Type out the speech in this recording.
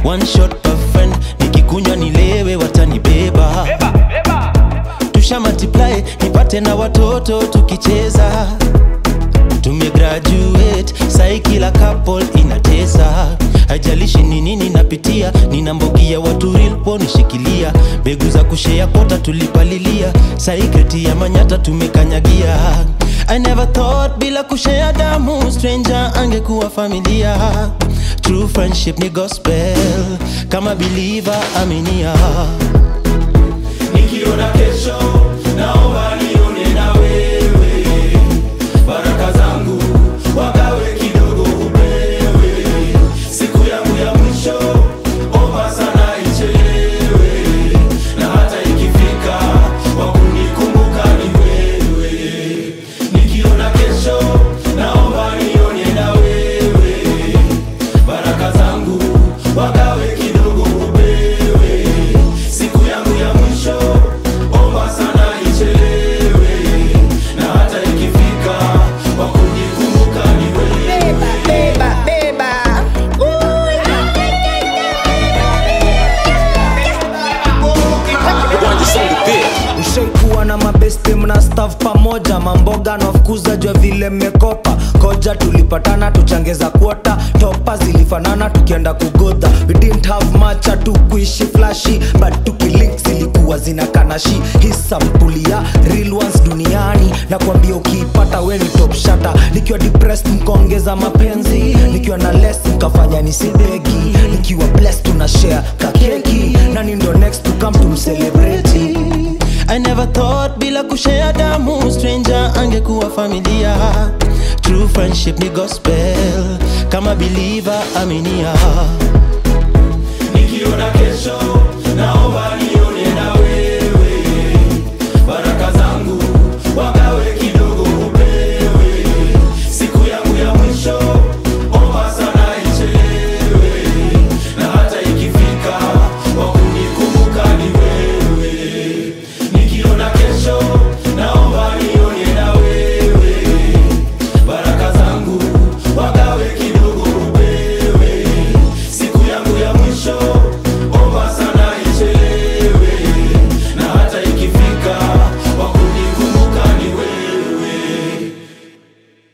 one shot per friend nikikunywa nilewe watanibeba tusha multiply nipate na watoto tukicheza tumegraduate sai kila couple inatesa haijalishi ni nini napitia nina mbogi ya watu real ponishikilia mbegu za kushea kota tulipalilia sai kreti ya manyata tumekanyagia I never thought bila kushea damu stranger angekuwa familia true friendship ni gospel kama believer aminia nikiona kesho naomba nione na wewe baraka zangu wagawe kidogo upewe siku yangu ya mwisho omba sana ichelewe na hata ikifika wakunikumbuka ni wewe nikiona kesho naomba nione na wewe baraka zangu wagawe kidogo upewe siku yangu ya mwisho omba sana ichelewe na hata ikifika wakunikumbuka ni wewe Beba, beba. ushaikuwa na mabeste mna staff pamoja mamboga nafukuza jua vile mmekopa koja tulipatana tuchangeza kuota topa zilifanana tukienda kugodha we didn't have much tu kuishi flashi but tukilink zilikuwa zina kanashi hii sampuli ya real ones duniani na kuambia ukiipata we ni top shata nikiwa depressed mkaongeza mapenzi nikiwa na less mkafanya nisidegi nikiwa blessed tuna share kakeki nani ndo next to come tumcelebrate I never thought bila kushea damu stranger angekuwa familia true friendship ni gospel kama believer aminia nikiona kesho naomba